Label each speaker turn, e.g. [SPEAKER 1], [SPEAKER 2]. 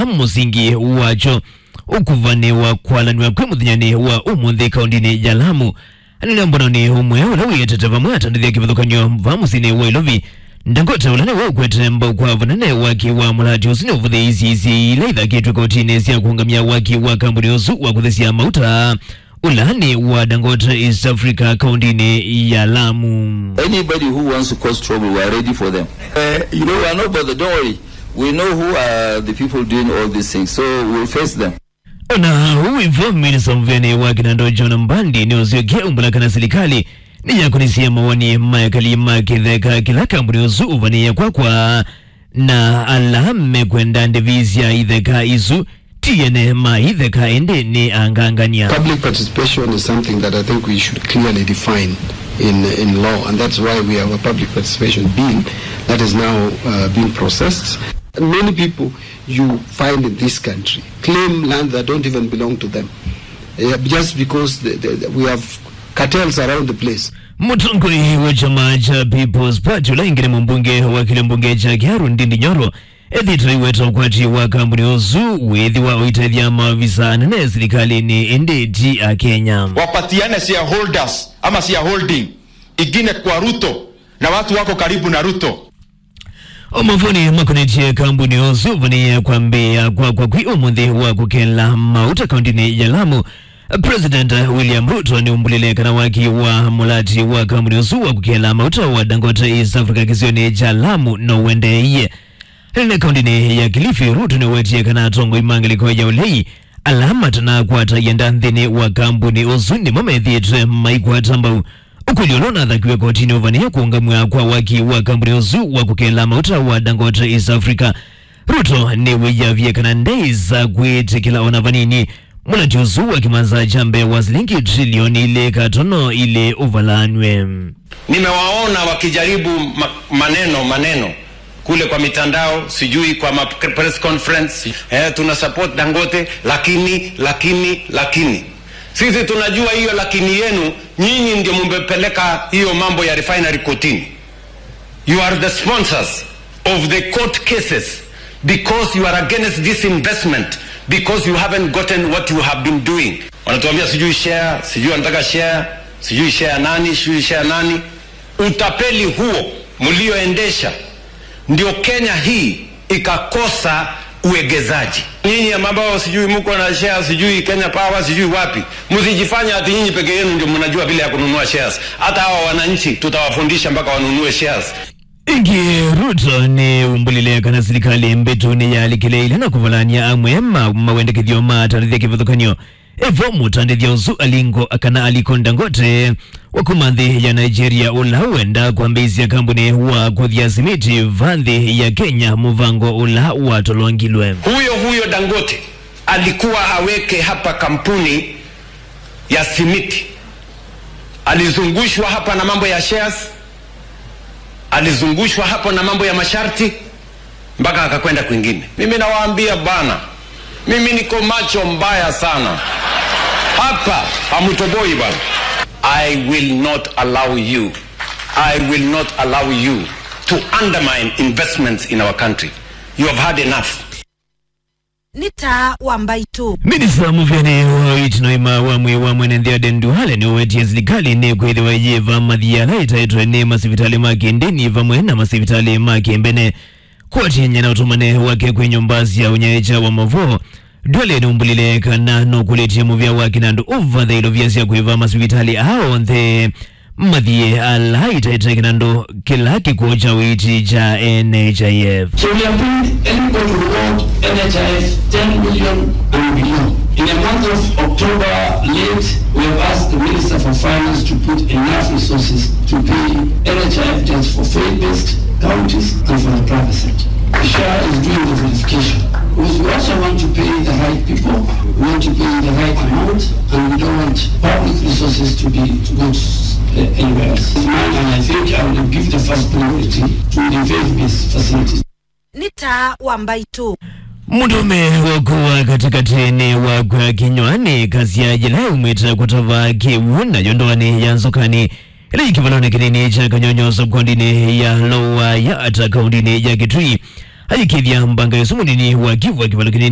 [SPEAKER 1] ila musingi wacho ukuvaniwa kwalaniwa kwi muthinyani wa umuthi kaundini ya lamu anene mbonani umwe ula wiyetete vamwe atandithia kivathukanio va musini wa ilovi ndangote ulane waukwete mbau kwa vanene waki wa mulati usu ni uvuthi isi isi ila ithakitwe kotini sya kuungamia waki wa kambuni usu wa kuthesia mauta ulani wa dangote east africa kaundini ya lamu
[SPEAKER 2] Anybody who wants to cause trouble, we are ready for them. Uh, you know, we are not bothered. Don't worry. We know who are the people doing all these things, so we'll face them.
[SPEAKER 1] na uivo minisa mvene wa kinando john mbandi ni uziokia umbulaka na serikali ni yakunisia mawani mayakali makitheka kila kambuni usu uvania kwakwa na alame kwenda ndivizya itheka isu tiyene ma itheka ende ni angangania
[SPEAKER 3] Public participation is something that I think we should clearly define in in law, and that's why we have a public participation bill that is now uh, being processed. Many people you find in this country claim land that don't even belong to them, uh, just because the, the, the- we have cartels around the place.
[SPEAKER 1] mutongoi wa chama cha people's party ulaingire mumbunge wa kile mbunge cha kiharu ndindi nyoro ethitwa iweta ukwati wa kambuni uzu withi wa uitethya maavisa anene serikalini inditi a kenya
[SPEAKER 4] wapatiane shareholders ama shareholding ingine kwa Ruto na watu wako karibu na Ruto.
[SPEAKER 1] omavoni makonetie kambuni uzu vania kwambia kwa kwa kwi umuthi wa kukela mauta kaundini ya lamu president william ruto ni umbulile waki wa mulati wa kambuni uzu wa kukela mauta wa dangote east africa kisioni cha lamu no wendeiye ene kaundini ya kilifi ruto ni wetie kana tongo imangiliko ya ulei alama tana kwata yenda nthini wa kambuni uzu ni mamethitwe maikwata mbau ukuliolona athakiwe kotini uvania kuungamwa kwa waki wa kambuni uzu wa kukela mauta wa dangote east africa ruto ni wiyavye kana ndei za kwitikila ona vanini mulati uzu wa kimanza cha mbe wa silingi trilioni ile katono ile uvalanwe
[SPEAKER 4] Nimewaona wakijaribu ma maneno maneno kule kwa mitandao, sijui kwa ma press conference eh, tuna support Dangote, lakini lakini lakini sisi tunajua hiyo lakini yenu nyinyi ndio mumepeleka hiyo mambo ya refinery kotini. You are the sponsors of the court cases because you are against this investment because you haven't gotten what you have been doing. Wanatuambia sijui share, sijui wanataka share, sijui share nani, sijui share nani. Utapeli huo mlioendesha ndio Kenya hii ikakosa uegezaji. Nyinyi ambao sijui mko na share, sijui Kenya Power, sijui wapi, msijifanya ati nyinyi peke yenu ndio mnajua vile ya kununua shares. Hata hawa wananchi tutawafundisha mpaka wanunue shares.
[SPEAKER 1] ingi ruto ni umbulile kana serikali mbetuni yalikileile na kuvalania amwe ma mawendekethio matarithia kivathukanio evo mutandithia uzu alingo akana aliko ndangote wakumanthi ya nigeria ula wenda kwambisia kambuni wa kuthia simiti vanthi ya kenya muvango ula watolwangilwe
[SPEAKER 4] Huyo huyo Dangote alikuwa aweke hapa kampuni ya simiti, alizungushwa hapa na mambo ya shares, alizungushwa hapo na mambo ya masharti mpaka akakwenda kwingine. Mimi nawaambia bana, mimi niko macho mbaya sana hapa, hamutoboi bana. I will not allow you, I will not allow you to undermine investments in our country. You have had enough.
[SPEAKER 5] nĩ ta wa mbaitu
[SPEAKER 1] minista muvyani wa itinoima wamwe wa mwenenthia denduhale ni uwetie serikali ni kwithiwa yiva mathiala itaitwe ni masivitali ma kindini vamwe na masivitali ma kimbene kuatienya na utumane wake kwi nyumba cia unyaecha wa mavo dwale ni umbulile kana nukulitie muvya wake nandu uva thailo vya cia kwiva masivitali ao nthe mathie ala itaitwe kinandu kila kikuo cha witi cha nhif
[SPEAKER 6] So we have been anybody who want NHIS 10 million and below. In the month of October late, we have asked the Minister for Finance to put enough resources to pay NHIF just for faith-based counties and for the private sector. The SHA is doing the verification. Because we also want to pay the right people, we want to pay the right amount, and we don't want public resources to be to go uh, anywhere else. And I think I will give the first priority to the faith-based facilities.
[SPEAKER 5] nĩ ta wa mbaitu
[SPEAKER 1] mutume wakuwa katikatini wakwa kinywani kasi ya jila umwita kutava kiwu nayo ndoani ya nzokani ila ikivalona kinini cha kanyonyoso kondini ya lowa ya ata kaundini ya kitui ayikithya mbanga yesu munini wa kivu akivalo kinini